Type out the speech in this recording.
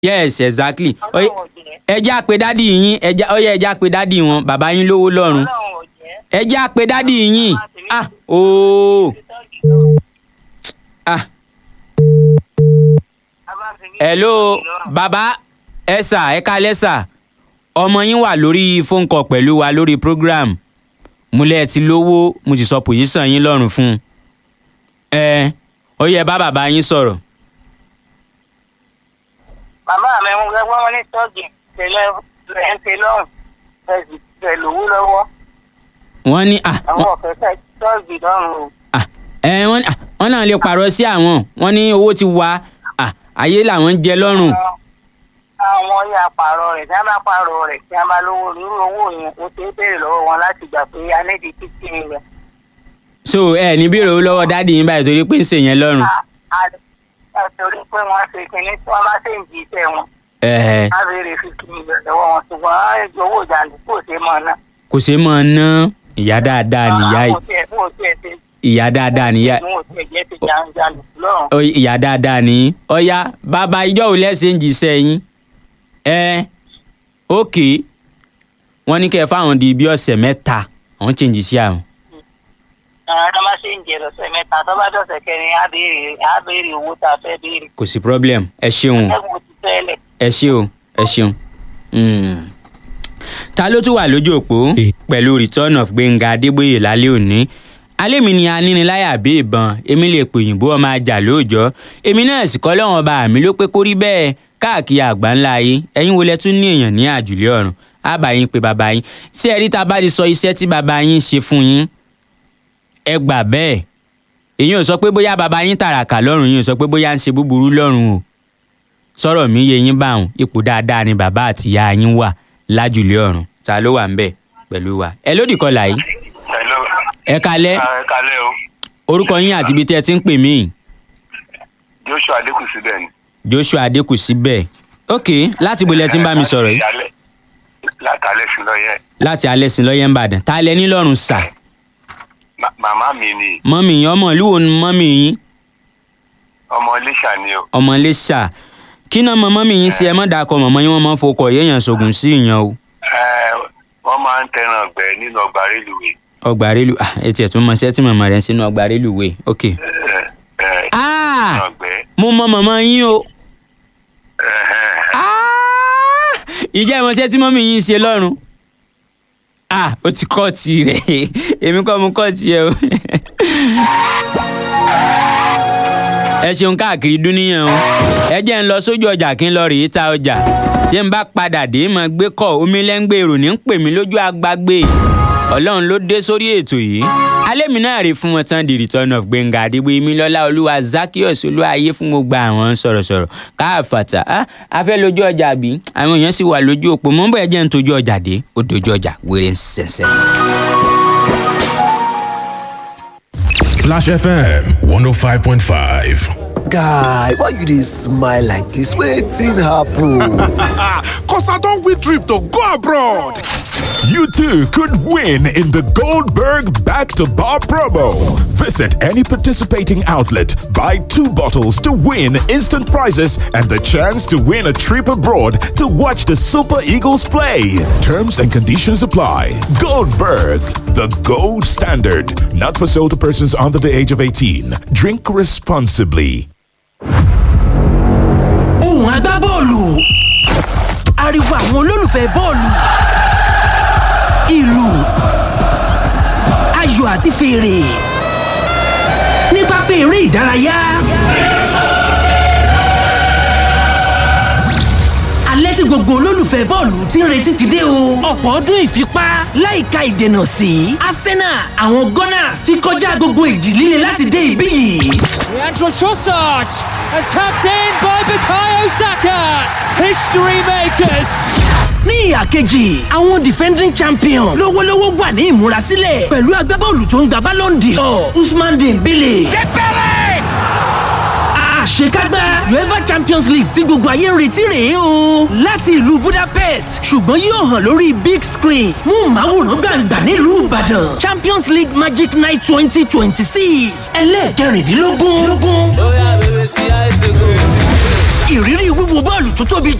yes exactly ọlọ́run ò jẹ́ ẹ jẹ́ àpè dádì yín ẹ jẹ́ ọyẹ ẹ jẹ́ àpè dádì wọn bàbá yín lówó lọ́rùn ọlọ́run ò jẹ́ ẹ jẹ́ àpè dádì yín ah ooo ah hello bàbá ẹ sà ẹ kalẹ́ sà ọmọ yín wà lórí phone call pẹ̀lú wa lórí program múlẹ̀ ti lówó mo sì sọ pòsíṣàn yín lọ́rùn fún un ẹ ó yẹ bá bàbá yín sọ̀rọ̀ bàbá mi ń gbẹ́gbẹ́ wọn ní tọ́ọ̀gì tẹ̀lé ẹ̀ ń tẹ lọ́rùn ẹ̀sìn pẹ̀lú owó lọ́wọ́ wọ́n ní ah àwọn ọ̀fẹ́ fẹ́ tọ́ọ̀gì lọ́rùn o. ah ẹ wọ́n ní ah wọ́n náà lè pààrọ̀ sí àwọn wọ́n ní owó ti wá ah ayé làwọn ń jẹ lọ́rùn Àwọn- àwọn yà pààrọ̀ rẹ̀ tí wọ́n bá pààrọ̀ rẹ̀ tí wọ́n bá lówó nínú owó yẹn ó ṣe é béèrè lọ́wọ́ wọn láti gbà pé a ní di títí rẹ̀. so ẹ ní bèrè owó lọ́wọ́ dádì yín báyìí torí pé ń ṣèyẹn lọ́rùn a torí pé wọ́n ṣe kinní tí wọ́n bá ṣe ń jí iṣẹ́ wọn ẹ̀ẹ́ á béèrè fífi mílíọ̀nù lọ́wọ́ wọn ṣùgbọ́n á jọ owó ìjàndùkú kò ṣe mọ́ náà. kò ṣeé mọ̀ ná ìyá dáadáa nìyá yìí Àwọn òtí ẹ̀- fún òtí ẹ̀ ṣe ìyá dáadáa nìyá fún òtí ẹ̀ jẹ́ ti jàǹdùkú lọ́rùn. Ó, ìyá dáadáa ní ọ̀yá bàbá ìjọ ò lẹ́sẹ̀ ń jíṣẹ́ yín ẹ ókè wọ́n ní kẹ́ ẹ fáwọn di bí ọ̀sẹ̀ mẹ́ta àwọn change sí àwọn. àwọn tó bá ṣe ń jẹ lọ́sẹ̀ mẹ́ta tó bá dọ̀sẹ̀ kẹrin á béèrè á béèrè owó tá a fẹ́ béèrè. kò sí problem ẹ ṣeun ẹ̀gbọ́n ti tẹ́lẹ̀. ẹ ṣe o ẹ ṣeun. Mm. ta ló tún wà lójú òpó pẹ̀lú return of gbẹ̀ngà adébóyè lálẹ́ òní alẹ́ mi ni aníniláyà bí ìbọn èmi lè pè òyìnbó ọmọ ajá lóòjọ́ èmi náà sì kọ́ lọ́wọ́n ọba mi ló pé kó rí bẹ́ẹ̀ káàkiri àgbà ńlá yìí ẹ̀yin wo lẹ tún ní èèyàn ní àjùlé ọ̀run àbá yín pé bàbá yín ṣé ẹ rí ta bá ti sọ iṣẹ́ tí bàbá yín ṣe fún yín ẹ gbà bẹ́ẹ̀ èyí ò sọ pé bóyá bàbá yín tàràkà lọ́rùn yín ò sọ pé bóyá ń ṣe búburú lọ́rùn o sọ̀rọ̀ mi yé yín báwọn ipò dáadáa ni bàbá àti ìyá yín wà lájùlé ọ̀run ta ló wà ń bẹ̀ pẹ̀lú wa ẹ lódì kọlà yìí Hello. ẹ kalẹ́ ẹ kalẹ́ o orúkọ yín àti ibi tí ẹ ti ń pè mí joshua adékù síbẹ̀ ni. joshua adékùsí bẹ́ẹ̀ ok láti ibo lẹ ti ń bá mi sọ̀rọ̀ yìí látàlẹ́ sí lọ́yẹ̀ láti alẹ́ sí lọ́yẹ̀ ń bàdàn ta lẹ nílọ́run sà Ma- màmá mi ni mọ́mì yín ọmọ ìlú wo ni mọ́mì yín ọmọ iléṣà ni o. ọmọ iléṣà kí náà mọ mọ́mì yín sí ẹ mọ́ dàkọ mọ̀mọ́ yín wọ́n máa ń fokọ̀ yéèyàn sògùn sí ìyàn o Ẹ, wọ́n máa ń tẹran ọ̀gbẹ́ nínú ọgbà rélùwé. ọgbà rélu ah etí ẹ̀ tún mọ sẹ́tì mọ̀mọ́ rẹ̀ sínú ọgbà réluwé ok. Ẹ, ẹ, ah nínú ọ̀gbẹ́. mo mọ mọ̀mọ́ yín o. Ẹhẹ́n. Ah! ìjẹ́ ìmọ̀ tí ẹ tí mọ́mí yín ṣe lọ́rùn ah ó ti kọ́ ti rẹ̀ èmi kọ́ mo kọ́ ti ẹ o. ẹ ṣeun káàkiri dúníyàn o ẹ jẹ́ ń lọ sójú ọjà kí n lọ rèé ta ọjà tí n bá padà dé mọ̀ gbé kọ́ omi lẹ́ngbẹ́ èrò ní ń pè mí lójú agbágbé ọlọ́run ló dé sórí ètò yìí alẹ́ mi náà rí fún wọn tán the return of gbẹ̀ngà àdìgbò èmi lọ́lá olúwa zakios olúwayé fún gbogbo àwọn sọ̀rọ̀sọ̀rọ̀ káàfàtà á a fẹ́ lójú ọjà bí àwọn èèyàn sì wà lójú òpó mọ́ bóyá jẹ́ ń tójú ọjà dé ó dojú ọjà wéré ń sẹ̀sẹ̀. Splash FM 105.5. guy why you dey smile like dis wetin happen. Cause I don't win trip to go abroad. You too could win in the Goldberg Back to Bar promo. Visit any participating outlet, buy two bottles to win instant prizes and the chance to win a trip abroad to watch the Super Eagles play. Terms and conditions apply. Goldberg, the gold standard. Not for sale to persons under the age of 18. Drink responsibly. ohùn agbábọ́ọ̀lù ariwo àwọn olólùfẹ́ bọ́ọ̀lù ìlù ayò àti fèrè ní pápá eré ìdárayá. alẹ́ tí gbogbo olólùfẹ́ bọ́ọ̀lù ti ń retí ti dé o. ọ̀pọ̀ ọdún ìfipá láìka ìdènà sí arsenal àwọn gunners ti kọjá gbogbo ìjì líle láti dé ibí yìí. Leandro Trossard and tapped in by Bukayo Saka. History makers. ní ìhà kejì àwọn defending champion lówólówó wà ní ìmúrasílẹ̀ pẹ̀lú agbábọ́ọ̀lù tó ń gba ballon d'or usman dembele. àṣekágbá uefa champions league tí gbogbo ayé ń retí rèé o láti ìlú budapest ṣùgbọ́n yóò hàn lórí big screen mú màwòrán gbàǹgbà nílùú ìbàdàn champions league magic night twenty twenty six ẹlẹ́ẹ̀kẹrìndínlógún. ìrírí wíwo bọ́ọ̀lù tó tóbi